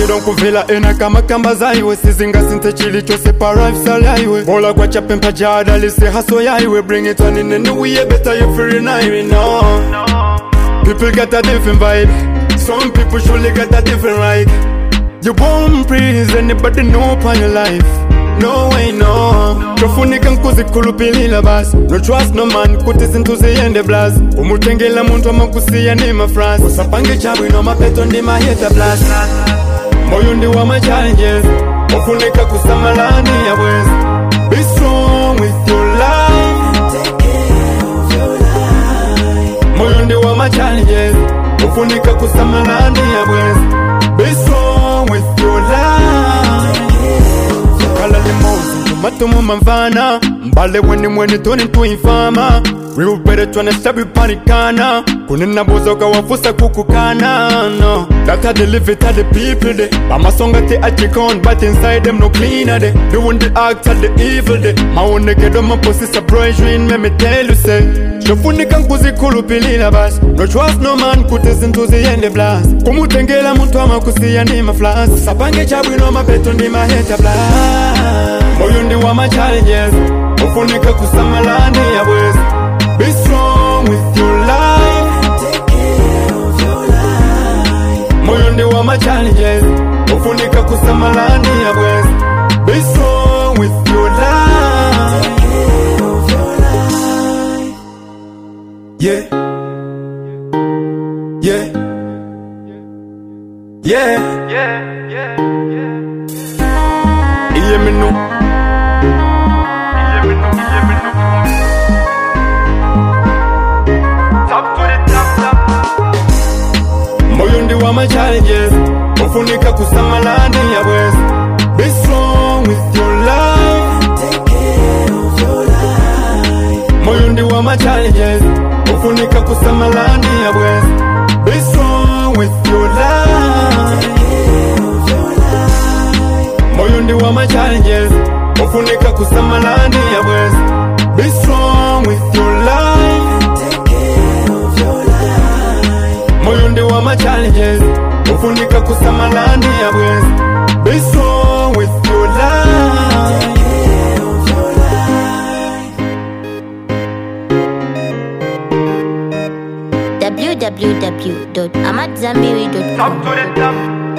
boda nkuvela ena kama kamba zaiwe sizingasinthe chilichose pa lifestyle yaiwe bola kwacha pempha jadalise haso yaiwe bring it on in and we better you free night no people got a different vibe some people surely got a different right you won't please anybody know upon your life no way no tofunika nkuzikhulupilila basi no trust no man kuti zinthu ziyende blas umutengela munthu amakusiya ni mafrasi usapange chabwino mapeto ndi maheta blas moyo ndi wa ma challenges ufunika kusamalani ya bwezi be strong with your life moyo ndi wa ma challenges ufunika kusamalani ya bwezi be strong with your life kala limozi matumu mamvana mbale weni mweni toni tuimfama riubere twana sabi panikana kunena bozoka wafusa kukukana no that how they live it how the people they bamasonga te achikon but inside them no cleaner they doing the act of the evil they maone gedo maposi surprise me me tell you say shofunika nkuzikhulupilila basi no trust no man kuti zinthu ziyende blas kumutengela munthu amakusiya ndi maflas usapange chabwino mapeto ndi maheta blas moyo ndi wa ma challenges ufunika kusamalani ya bwezi be strong with your life moyo ndi wa ma challenges ufunika kusamalani ya bwezi be strong with your life yeah yeah yeah iye minu moyo ndi wa ma challenges ufunika kusamalani ya bwezi be strong with your life moyo ndi wa ma challenges ufunika kusamalani ya bwezi be strong with your life moyo ndi wa ma challenges ufunika kusamalani ya bwezi be strong with your life moyo ndi wa ma challenges ufunika kusamalani ya bwezi be strong with your life www.amadzambiri.com. Top to the top.